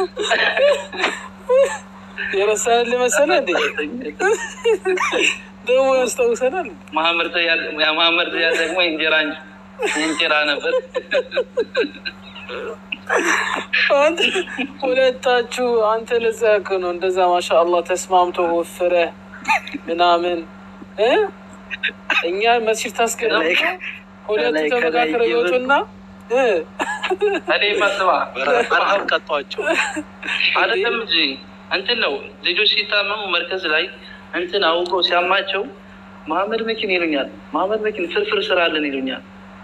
የረሳን መሰለህ እንዴ? ደግሞ ያስታውሰናል። መሐመድ ተያዝ መሐመድ ተያዝ ደግሞ እንጀራ እንጀራ ነበር። አንተ ሁለታችሁ አንተ ለዛ እኮ ነው እንደዛ ማሻአላህ ተስማምቶ ወፍረ ምናምን እ እኛ መስጂድ ታስገባ ሁለቱ ተመካክረው ይወጡና እ እኔ ማስባ በረሃብ ቀጧቸው። አይደለም እንጂ እንትን ነው ልጆች ሲታመሙ መርከዝ ላይ እንትን አውቀው ሲያማቸው መሐመድ መኪን ይሉኛል። መሐመድ መኪን ፍርፍር ስራለን ይሉኛል።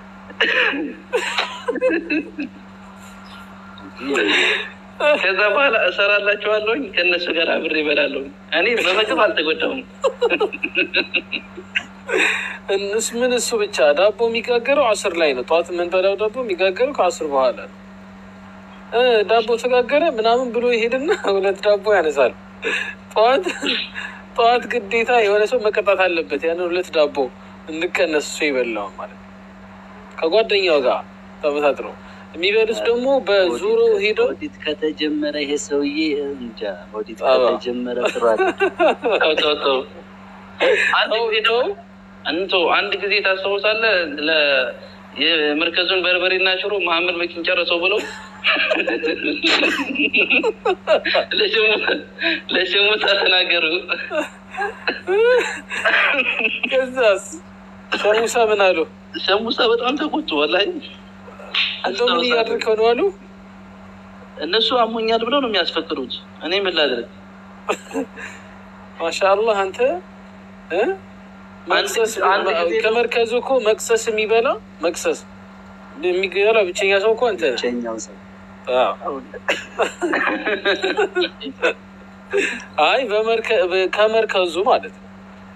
ከዛ በኋላ እሰራላቸዋለሁኝ ከእነሱ ጋር አብሬ እበላለሁ። እኔ በምግብ አልተጎዳሁም። እነሱ ምን እሱ ብቻ ዳቦ የሚጋገረው አስር ላይ ነው። ጠዋት የምንበላው ዳቦ የሚጋገረው ከአስር በኋላ ነው። እ ዳቦ ተጋገረ ምናምን ብሎ ይሄድና ሁለት ዳቦ ያነሳል። ጠዋት ጠዋት ግዴታ የሆነ ሰው መቀጣት አለበት። ያንን ሁለት ዳቦ እንቀነስ እሱ ይበላው ማለት ነው። ከጓደኛው ጋር ተመሳጥረው የሚበሉት ደግሞ በዙሮ ሄደው ኦዲት ከተጀመረ ይሄ ሰውዬ እንጃ ኦዲት አዎ። ከተጀመረ ጥሯል። ተው ተው ተው። አንድ ተው ጊዜ ተው አንቶ አንድ ጊዜ ታስታውሳለህ? ለ- የመርከዙን በርበሬና ሽሮ መሐመድ መኪን ጨረሰው ብለው ለሽሙ- ለሽሙጣ ተናገሩ። ከዛስ ሸሙሳ ምን አሉ? ሸሙሳ በጣም ተቆጡ። ወላሂ እንደው ምን እያደረከው ነው አሉ። እነሱ አሞኛል ብለው ነው የሚያስፈቅዱት። እኔ ምን ላድርግ? ማሻአላህ አንተ እ መቅሰስ አንድ ጊዜ- ከመርከዙ እኮ መቅሰስ የሚበላ መቅሰስ የሚበላ ብቸኛ ሰው እኮ አንተ ነህ። ብቸኛው ሰው አዎ። አይ በመርከ- በ- ከመርከዙ ማለት ነው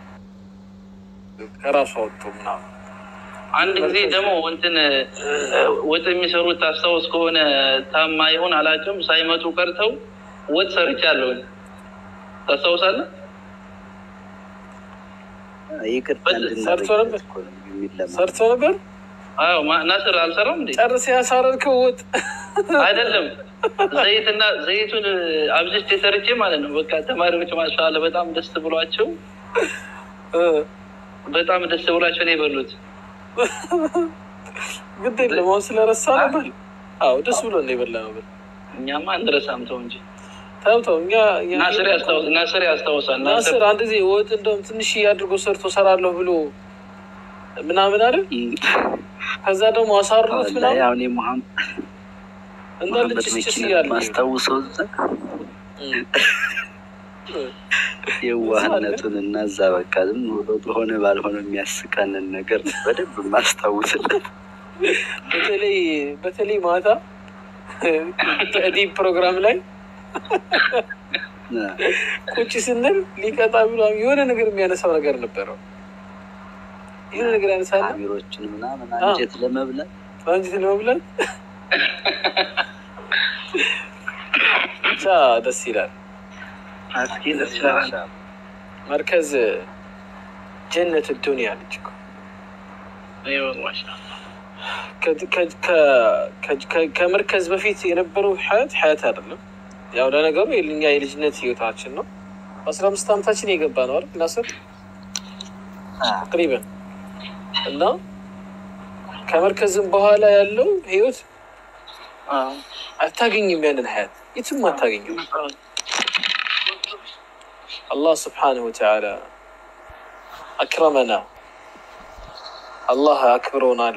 ከራሱ አወጡ ምናምን አንድ ጊዜ ደግሞ እንትን እ፣ ወጥ የሚሰሩት ታስታውስ ከሆነ ታማ ይሆን አላውቅም፣ ሳይመጡ ቀርተው ወጥ ሰርቻለሁ። ታስታውሳለህ? ይቅርታ በል- እንድናደርግ ሰርቶ ነበር? እኮ ነው የሚለማ ሰርቶ ነበር። አዎ ማ- ናስር አልሰራም እንዴ? ጨርስ ያሳረርከው ወጥ አይደለም ዘይትና ዘይቱን አብዝቼ ሰርቼ ማለት ነው። በቃ ተማሪዎች ማሻአለ በጣም ደስ ብሏቸው እ፣ በጣም ደስ ብሏቸው ነው የበሉት። ግድ የለም አሁን ስለረሳ ነበር። አዎ ደስ ብሎ ነው የበላ ነበር። እኛማ አንረሳም ተው እንጂ። ተው ተው እኛ እኛ- ናስር ያስታውስ ናስር ያስታውሳል። ናስር ናስር አንድ ጊዜ ወጥ እንደውም ትንሽ አድርጎ ሰርቶ ሰራለሁ ብሎ ምናምን አይደል? ከዛ ደግሞ አሳርሮት ምናምን አሁን የመሐመድ እንዳለ መሐመድ ጭስጭስ መኪና እያለ ማስታውሰው እዛ የዋህነቱን እና እዛ በቃ ዝም ብሎ በሆነ ባልሆነ የሚያስቀንን ነገር በደንብ ማስታውስለት በተለይ በተለይ ማታ ዲፕ ፕሮግራም ላይ ቁጭ ስንል ሊቀጣ ብሎ የሆነ ነገር የሚያነሳው ነገር ነበረው። የሆነ ነገር ያነሳለ አሚሮችን ምናምን አንጀት ለመብላት አንጅት ለመብላት ብቻ ደስ ይላል። አስኪ ደስ ይላል። መርከዝ ጀነት ዱንያ ልጅ እኮ አይወ ማሻአላ ከ- ከ- ከ- ከ- ከመርከዝ በፊት የነበረው ሀያት ሀያት አይደለም። ያው ለነገሩ የኛ የልጅነት ህይወታችን ነው። በአስራ አምስት ዓመታችን የገባ ነው አይደል ናስር ተቅሪበን እና ከመርከዝም በኋላ ያለው ህይወት አታገኝም። ያንን ሀያት የትም አታገኝም። አላህ ስብሓነሁ ወተዓላ አክረመና አላህ አክብሮናል።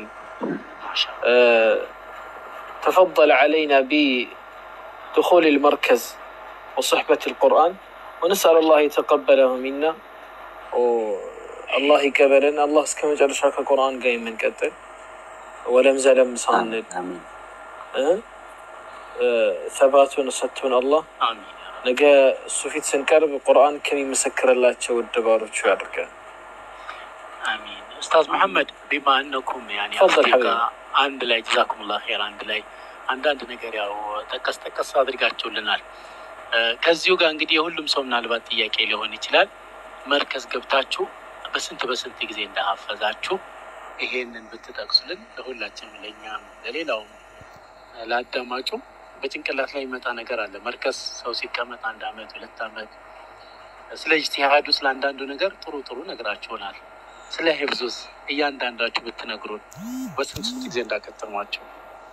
تفضل علينا بدخول المركز وصحبة القرآن ونسأل الله يتقبله منا والله يقبلنا الله كما جعل شاك القرآن قايم من قتل ولم زلم صاند አሚን ثباتون ستون الله አሚን ነገ እሱ ፊት ስንቀርብ ቁርአን ከሚመሰክርላቸው ደባሮቹ ያድርገን። አሚን ኡስታዝ መሐመድ ቢማ እነኩም ያኔ ተፈضل አፍሪካ ሐቢቢ። አንድ ላይ ጀዛኩሙላህ ኸይር አንድ ላይ አንዳንድ ነገር ያው ጠቀስ ጠቀስ አድርጋችሁልናል። እ፣ ከዚሁ ጋር እንግዲህ የሁሉም ሰው ምናልባት ጥያቄ ሊሆን ይችላል። መርከዝ ገብታችሁ በስንት በስንት ጊዜ እንዳሀፈዛችሁ ይሄንን ብትጠቅሱልን ለሁላችንም፣ ለእኛም፣ ለሌላውም ለአዳማጩ በጭንቅላት ላይ የሚመጣ ነገር አለ። መርከዝ ሰው ሲቀመጥ አንድ አመት ሁለት አመት ስለ ኢጅቲሃዱ ስለ አንዳንዱ ነገር ጥሩ ጥሩ ነግራችሁናል። ስለ ሂፍዙስ እያንዳንዳችሁ ብትነግሩን በስንት ስንት ጊዜ እንዳከተሟቸው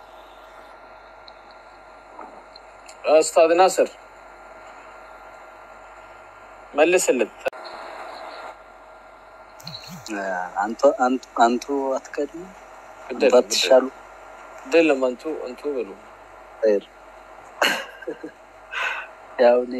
ኡስታዝ ናስር መልስልን። አንቱ አንቱ አንቱ አትቀድሙ አንቱ ግደል አትሻሉ ግደለም አንቱ አንቱ በሉ ኸይር። ያው እኔ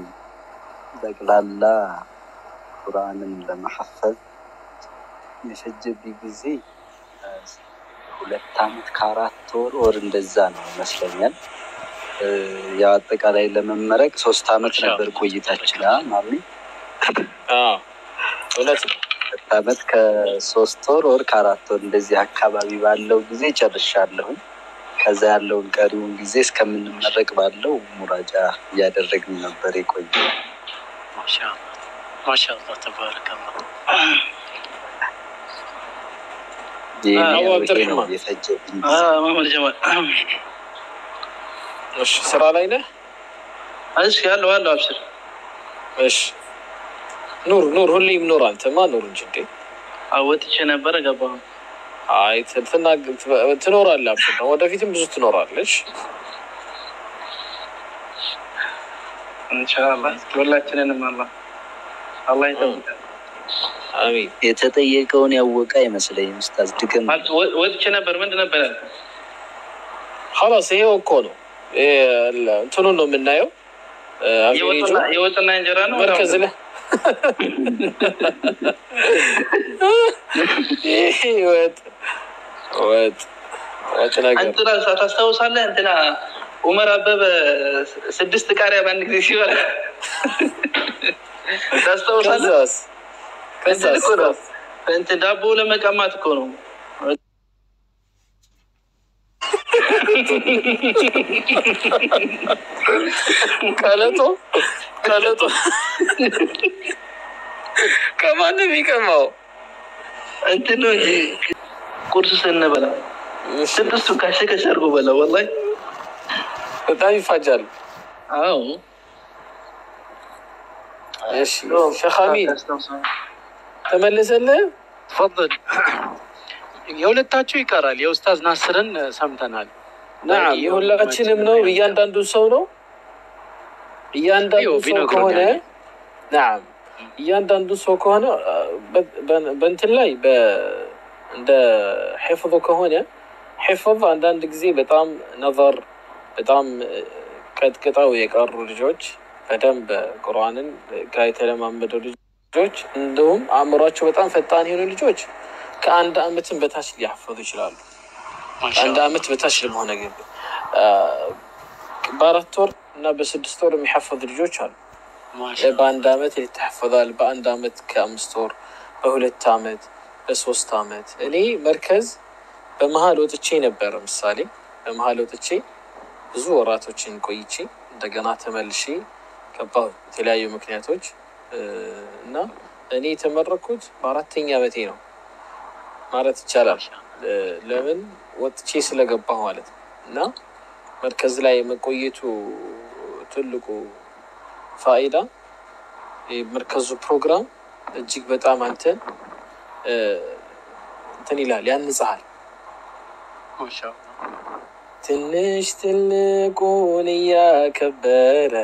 ጠቅላላ ቁርአንን ለመሐፈዝ የፈጀብኝ ጊዜ እ፣ ሁለት አመት ከአራት ወር ወር እንደዛ ነው ይመስለኛል። እ፣ ያው አጠቃላይ ለመመረቅ ሶስት አመት ነበር ቆይታችን አ ማሚ አዎ፣ እውነት ነው። ሁለት አመት ከሶስት ወር ወር ከአራት ወር እንደዚህ አካባቢ ባለው ጊዜ ጨርሻለሁኝ። ከዛ ያለውን ቀሪውን ጊዜ እስከምንመረቅ ባለው ሙራጃ እያደረግን ነበር የቆየ። ማሻአላ ማሻአላ ተባረከላ። አቡ አብድረህማን። የፈጀብኝ አ፣ ጊዜ። መሐመድ ጀማል እሺ፣ ስራ ላይ ነህ? እሺ ያለው አለው አብሽር እሺ፣ ኑር ኑር፣ ሁሌም ኑር። አንተማ ኑር እንጂ እንዴ። አወጥቼ ነበረ ገባሁ አይ ት- ትናግ- ት- ትኖራለህ። አብሽር ነው፣ ወደፊትም ብዙ ትኖራለች። ኢንሻአላህ ሁላችንንም አላህ አላህ ይጠብቃል አሚን። የተጠየቀውን ያወቀ አይመስለኝም። ኡስታዝ ድገም። ማለት ወ- ወጥቼ ነበር ምንድን ነበር ያልከው? ኸላስ ይሄው እኮ ነው ይሄ ለ- እንትኑን ነው የምናየው። እ፣ አቬሬጁ የወጥና- የወጥና እንጀራ ነው መርከዝ ላይ ይሄ ወጥ ወጥ ወጥ ነገር እንትና ታስታውሳለህ? እንትና ኡመር አበበ ስድስት ቃሪያ በአንድ ጊዜ ሲበላ ታስታውሳለህ? ከዛስ እንትን ከዛስ እኮ ነው እንትን ዳቦ ለመቀማት እኮ ነው። ቀለጦ ቀለጦ ከማንም የሚቀማው እንትን ነው እንጂ ቁርስ ስንበላ ስድስቱ ካሸ ከሸ አድርጎ በላ። ወላሂ በጣም ይፋጃል። አዎ እሺ ሼክ አሚን ተመለሰልህ? ተፈضል የሁለታችሁ ይቀራል። የኡስታዝ ናስርን ሰምተናል። ናም የሁላችንም ነው። እያንዳንዱ ሰው ነው። እያንዳንዱ ይኸው ሰው ቢነግሩን ከሆነ ያኔ። ናም እያንዳንዱ ሰው ከሆነ በ- በ- በእንትን ላይ በ- እንደ ሒፍظ ከሆነ ሒፍظ አንዳንድ ጊዜ በጣም ነዘር በጣም ቀጥቅጠው የቀሩ ልጆች በደንብ ቁርአንን ጋር የተለማመዱ ልጆች እንዲሁም አእምሯቸው በጣም ፈጣን የሆኑ ልጆች ከአንድ አመትን በታች ሊያፈዙ ይችላሉ። አንድ ማሻአላ አመት በታች ለመሆነ ግን በአራት ወር እና በስድስት ወር የሚሐፈዙ ልጆች አሉ። ማሻአላ በአንድ አመት ይተሐፈዛል። በአንድ አመት ከአምስት ወር፣ በሁለት አመት፣ በሶስት አመት። እኔ መርከዝ በመሀል ወጥቼ ነበረ። ምሳሌ በመሀል ወጥቼ ብዙ ወራቶችን ቆይቼ እንደገና ተመልሼ ገባሁ የተለያዩ ምክንያቶች እ፣ እና እኔ የተመረኩት በአራተኛ አመቴ ነው ማለት ይቻላል። እ፣ ለምን ወጥቼ ስለገባሁ ማለት ነው። እና መርከዝ ላይ መቆየቱ ትልቁ ፋይዳ የመርከዙ ፕሮግራም እጅግ በጣም አንተን እ፣ እንትን ይላል ያንጽሃል። ማሻአላ ትንሽ ትልቁን እያከበረ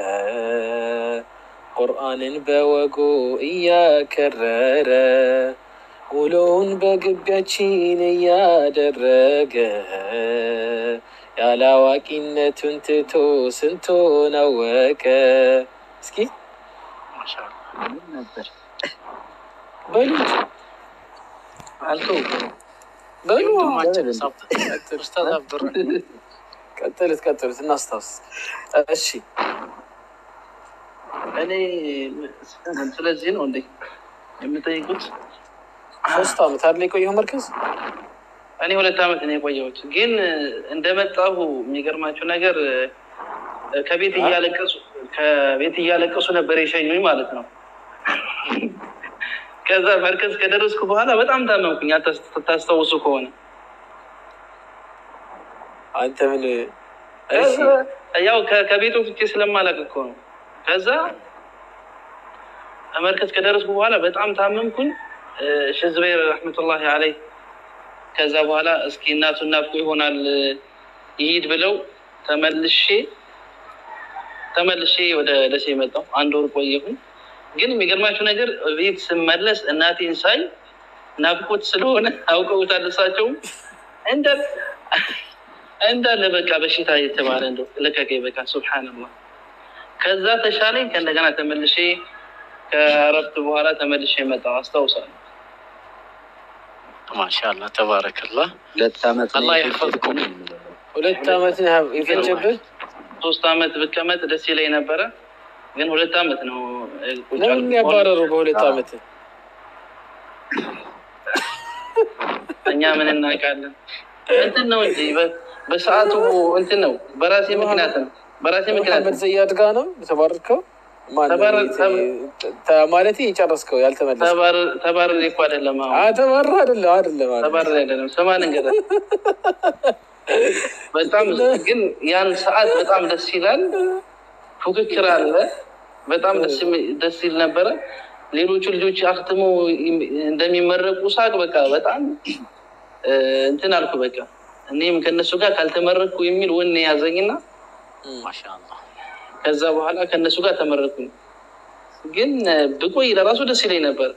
ቁርአንን በወጉ እያከረረ ውሎውን በግቢያችን እያደረገ ያለ አዋቂነቱን ትቶ ስንቱን አወቀ። እስኪ ማሻአላ ምን ነበር በሉት አልተው በሉ ወንድማችን ኡስታዝ አብዱራ ቀጥሉት ቀጥሉት እናስታውስ። እሺ እኔ ስለዚህ ነው እንዴ የምጠይቁት? ሶስት አመት አይደል የቆየው መርከዝ? እኔ ሁለት ዓመት ነው የቆየሁት። ግን እንደመጣሁ የሚገርማችሁ ነገር ከቤት እያለቀሱ ከቤት እያለቀሱ ነበር የሸኙኝ ማለት ነው። ከዛ መርከዝ ከደረስኩ በኋላ በጣም ታመምኩኝ። አታስ- ታስታውሱ ከሆነ አንተ ምን እሺ ያው ከ- ከቤት ወጥቼ ስለማላቅ እኮ ነው። ከዛ መርከዝ ከደረስኩ በኋላ በጣም ታመምኩኝ። ሼህ ዙበይር ረሕመቱላሂ አለይ ከዛ በኋላ እስኪ እናቱ ናፍቆ ይሆናል ይሂድ ብለው ተመልሼ ተመልሼ ወደ ደሴ መጣሁ። አንድ ወር ቆየሁኝ። ግን የሚገርማችሁ ነገር ቤት ስመለስ እናቴን ሳይ ናፍቆት ስለሆነ አውቀውታል እሳቸውም እንዳለ እንዳለ በቃ በሽታ የተባለ እንደው ለቀቀኝ። በቃ ሱብሓነላህ። ከዛ ተሻለኝ። ከእንደገና ተመልሼ ከእረፍት በኋላ ተመልሼ መጣሁ። አስታውሳለሁ። ማሻላ ተባረከላህ። ሁለት ዓመት ነው አላህ የፈጀብን ይሕፈዝኩም። የምንለው። ሁለት ዓመት ነው የፈጀብህ? ሶስት አመት ብቀመጥ ደስ ይለኝ ነበረ፣ ግን ሁለት አመት ነው እ, ቁጭ ለምን አልኩት። ያባረሩ በሁለት አዎ። ዓመት? እኛ ምን እናውቃለን? እንትን ነው እንጂ በ- በሰዓቱ እንትን ነው፣ በራሴ ምክንያት ነው፣ በራሴ ምክንያት መሐመድ ነው። ዘያድ ጋ ነው የተባረርከው? ማነው ተባረ- የት- ተ- ማለቴ የጨረስከው ያልተመለስከው? ተባር- ተባርሬ እኮ አይደለም አሁን አ ተባረህ አይደለም አይደለም አይደለም። ተባርሬ አይደለም። ስማን እንገዳ በጣም ግን ያን ሰዓት በጣም ደስ ይላል። ፉክክር አለ። በጣም ደስ የሚ- ደስ ይል ነበረ። ሌሎቹ ልጆች አክትመው ይም- እንደሚመረቁ ሳቅ በቃ በጣም እ, እንትን አልኩ። በቃ እኔም ከእነሱ ጋር ካልተመረቅኩ የሚል ወኔ ያዘኝና ማሻላ ከዛ በኋላ ከእነሱ ጋር ተመረቅኩኝ። ግን እ, ብቆይ ለራሱ ደስ ይለኝ ነበር።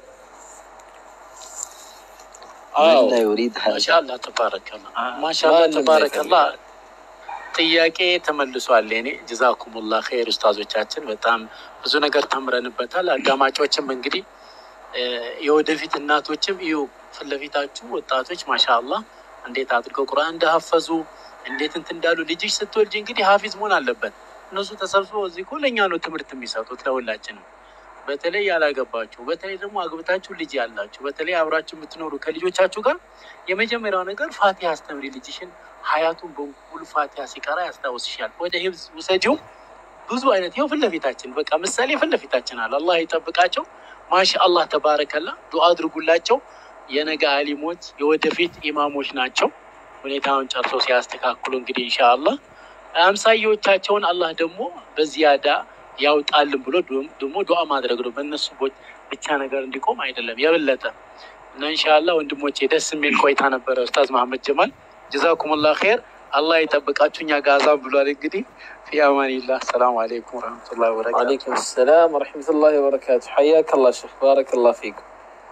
አዎ መን ላ ዩሪድ ሀዛ ማሻላ ተባረከላ ማሻላ ማንም ተባረከላ። ጥያቄ ተመልሷል። እኔ ጀዛኩሙላ ኸይር ኡስታዞቻችን፣ በጣም ብዙ ነገር ተምረንበታል። አዳማጮችም እንግዲህ እ፣ የወደፊት እናቶችም እዩ ፊት ለፊታችሁ ወጣቶች ማሻአላ እንዴት አድርገው ቁርአን እንደሀፈዙ እንዴት እንትን እንዳሉ ልጅሽ ስትወልጅ እንግዲህ ሀፊዝ መሆን አለበት። እነሱ ተሰብስበው እዚህ እኮ ለእኛ ነው ትምህርት የሚሰጡት ለሁላችንም። በተለይ ያላገባችሁ፣ በተለይ ደግሞ አግብታችሁ ልጅ ያላችሁ፣ በተለይ አብራችሁ የምትኖሩ ከልጆቻችሁ ጋር የመጀመሪያው ነገር ፋቲሃ አስተምሪ ልጅሽን። ሀያቱን በሙሉ ፋቲሃ ሲቀራ ያስታውስሻል። ወደ ሂብዝ ውሰጂው። ብዙ አይነት ይኸው ፊት ለፊታችን በቃ ምሳሌ ፊት ለፊታችን አለ። አላህ ይጠብቃቸው። ማሻ አላህ ተባረከላ። ዱዓ አድርጉላቸው። የነገ አሊሞች የወደፊት ኢማሞች ናቸው። ሁኔታውን ጨርሶ ሲያስተካክሉ እንግዲህ ኢንሻአላህ አምሳያዎቻቸውን አላህ ደግሞ በዚያዳ ያውጣልን ብሎ ደግሞ ዱዓ ማድረግ ነው። በእነሱ ቦ- ብቻ ነገር እንዲቆም አይደለም የበለጠ እና ኢንሻአላህ ወንድሞቼ ደስ የሚል ቆይታ ነበረ። ኡስታዝ መሐመድ ጀማል ጀዛኩሙላህ ኸይር። አላህ ይጠብቃችሁ። እኛ ጋዛም ብሏል እንግዲህ ፊ አማኒላህ። ሰላም አለይኩም ወረህመቱላሂ ወበረካቱ። ወአለይኩም ሰላም ወረሕመቱላሂ ወበረካቱ። ሐያከ አላህ ሼክ ባረከላህ ፊኩም።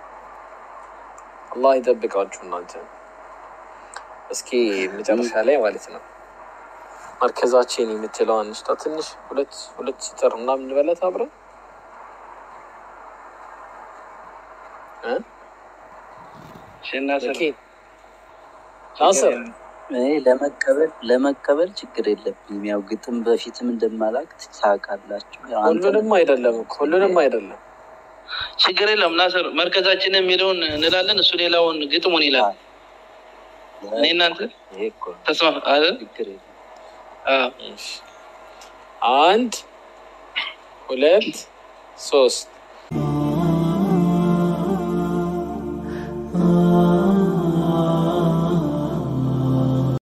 አላህ ይጠብቃችሁ እናንተ። እስኪ መጨረሻ ላይ ማለት ነው መርከዛችን የምትለዋን እንስጣ ትንሽ ሁለት ሁለት ሲጠር ምናምን እንበላት አብረን እ? ሽናስር ኦኬ ናስር እኔ ለመቀበል ለመቀበል ችግር የለብኝም። ያው ግጥም በፊትም እንደማላቅ ታውቃላችሁ። ያው አንተ ሁሉንም አይደለም እኮ ሁሉንም አይደለም። ችግር የለም ናስር፣ መርከዛችን የሚለውን እንላለን፣ እሱ ሌላውን ግጥሙን ይላል። እኔ እናንተ ይሄ እኮ ነው። ተስማ አይደል? ችግር የለም። አዎ። እሺ። አንድ ሁለት ሶስት